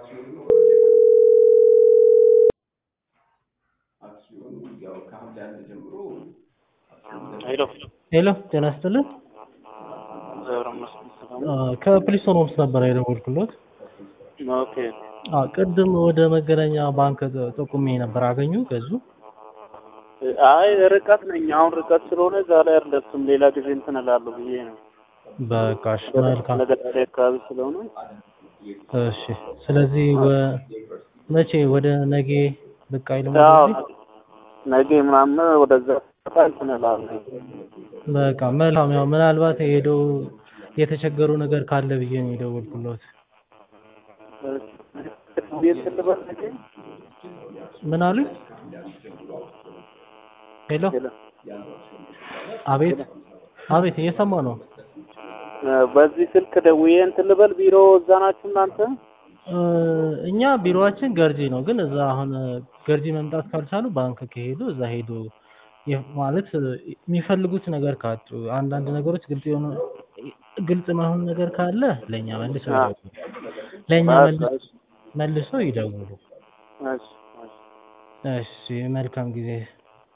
ሄሎ ሄሎ ጤና ይስጥልን። እግዚአብሔር ይመስገን ሰላም አ፣ ከፕሊስቶን ሆምስ ነበር የደወልኩሎት። ነው። ኦኬ አ፣ ቅድም ወደ መገናኛ ባንክ ጥ- ጠቁሜ ነበር አገኙ ገዙ። አይ ርቀት ነኝ። አሁን ርቀት ስለሆነ እዛ ላይ አልደርስም። ሌላ ጊዜ እንትን እላለሁ ብዬ ነው። በቃሽ መልካም። ለገዳሪ አካባቢ ስለሆነ እሺ ስለዚህ ወ- መቼ ወደ ነገ ብቅ አይልም አዎ፣ ወደዚህ? ነገ ምናምን ወደዛ በቃ እንትን እላለሁ። በቃ መልካም። ያው ምናልባት ሄደው የተቸገሩ ነገር ካለ ብዬ ነው የደወልኩሎት። ቤት ልበል ነገ? ምን አሉኝ? ሄሎ ሄሎ። አቤት አቤት እየሰማ ነው። በዚህ ስልክ ደውዬ እንትን ልበል ቢሮ እዛ ናችሁ እናንተ? እ፣ እኛ ቢሮዋችን ገርጂ ነው፣ ግን እዛ አሁን ገርጂ መምጣት ካልቻሉ ባንክ ከሄዱ እዛ ሄዱ የ- ማለት የሚፈልጉት ነገር ካጡ አንዳንድ ነገሮች ግልጽ የሆኑ ግልጽ መሆን ነገር ካለ ለእኛ መልሰው አዎ። ይደውሉ። ለእኛ በቃ መልስ- እሺ፣ መልሰው ይደውሉ። እሺ፣ እሺ። እሺ መልካም ጊዜ